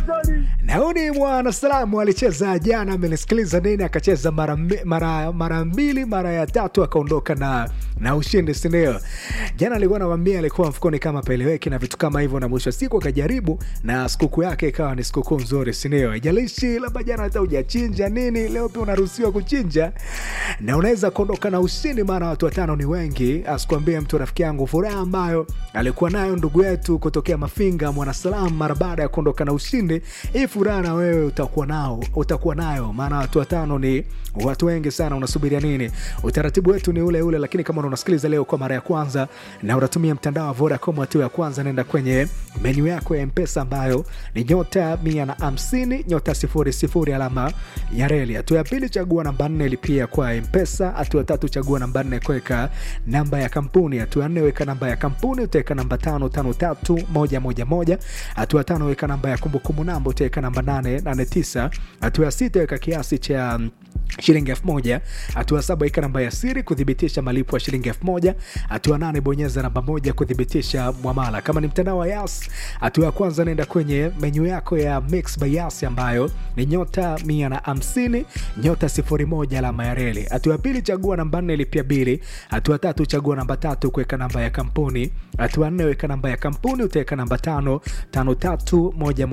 Azori. Nauni mwana salamu alicheza jana, amenisikiliza nini, akacheza mara mbi- mara mara mbili, mara ya tatu akaondoka na na ushindi, si ndio? Jana alikuwa anamwambia alikuwa mfukoni kama peleweki na vitu kama hivyo, na mwisho wa siku akajaribu na sikukuu yake ikawa ni sikukuu nzuri, si ndio? Haijalishi labda jana hata hujachinja nini, leo pia unaruhusiwa kuchinja na unaweza kuondoka na ushindi, maana watu watano ni wengi. Asikuambie mtu rafiki yangu, furaha ambayo alikuwa nayo ndugu yetu kutokea Mafinga Mwanasalamu mara baada ya kuondoka na ushindi, hii furaha na wewe utakuwa nao utakuwa nayo, maana watu watano ni watu wengi sana. Unasubiria nini? Utaratibu wetu ni ule ule, lakini kama unasikiliza leo kwa mara ya kwanza na unatumia mtandao wa Vodacom, hatua ya kwanza, nenda kwenye menyu yako ya Mpesa ambayo ni nyota mia na hamsini nyota sifuri sifuri alama ya reli. Hatua ya pili, chagua namba nne lipia kwa Mpesa. Hatua ya tatu, chagua namba nne kuweka namba ya kampuni. Hatua ya nne, weka namba ya kampuni, utaweka namba tano tano tatu moja moja moja. Hatua ya tano, weka namba ya kumbukumbu namba, utaweka namba nane nane tisa. Hatua ya sita, weka kiasi cha mm, shilingi elfu moja. Hatua saba weka namba ya siri kuthibitisha malipo ya shilingi elfu moja. Hatua nane bonyeza namba moja kuthibitisha mwamala. Kama ni mtandao wa Yas, hatua ya kwanza naenda kwenye menyu yako ya Mix by Yas ambayo ni nyota mia na hamsini nyota sifuri moja alama ya reli. Hatua ya pili chagua namba nne lipia bili. Hatua tatu chagua namba tatu kuweka namba ya kampuni. Hatua nne weka namba ya kampuni utaweka namba tano tano tatu moja